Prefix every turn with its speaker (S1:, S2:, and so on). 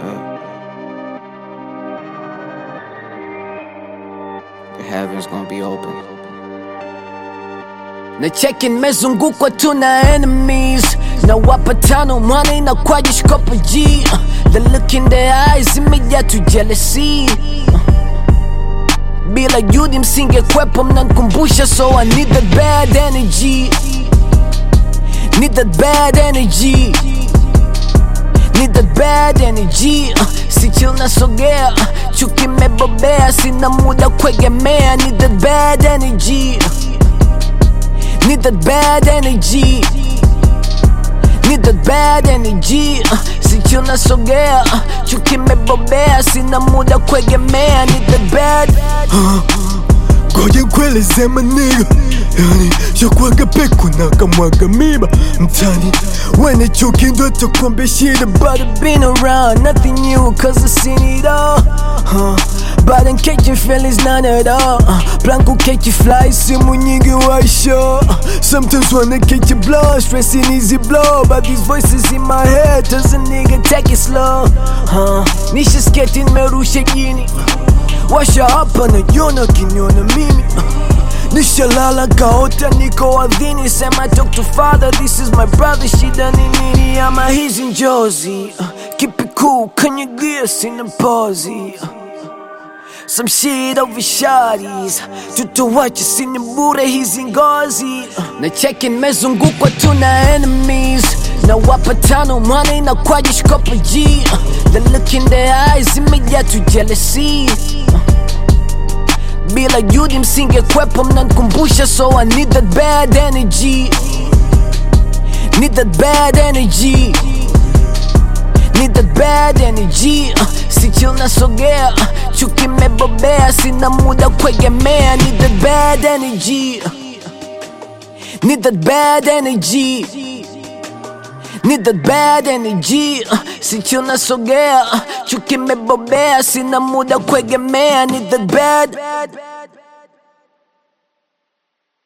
S1: The heavens gonna be open.
S2: na cheki nimezungukwa tu na enemies na wapa tano mwana inakwaje shikopa g the look in their eyes imejaa tu jealousy bila juhudi msingekwepo mnankumbusha so i need that bad energy need that bad energy need that bad energy uh, si chill nasogea chuki mebobea sina muda kuegemea need that bad energy need that bad energy need that bad energy uh, si chill nasogea uh, chuki mebobea sina muda kuegemea need that bad
S3: Ngoja nkueleze maniga yani shakwaga peku na kamwaga miba mtani wene chuki ndo takwambia shida
S2: But I've been around, nothing new, cause I've seen it all. Huh. But I'm catching feelings, none at all. Uh, Blanco catch you fly, simu nyingi waisho.
S3: Sometimes wanna catch a blow,
S2: Stressing easy blow, but these voices in my head does a nigga take it slow. Huh. Nisha sketi nimerusha jini, washa hapa najiona kiniona mimi. Nishalala kaota niko ardhini, sema talk to father, this is my brother, shida ni nini ama hizi njozi. Uh, Keep it cool, kanyagia sina pozi. Uh, Some shit over shawties tutowache sini bure hizi ngozi na cheki nimezungukwa tu na enemies na wapa tano mwana inakwaje shikopa g the look in their eyes imejaa tu jealousy bila juhudi msingekwepo mnankumbusha so i need that bad energy need that bad energy need that bad energy uh, si chill nasogea uh, chuki mebobea sina muda kuegemea need that bad energy uh, need that bad energy need that bad energy uh, si chill nasogea uh, chuki mebobea sina muda kuegemea need that bad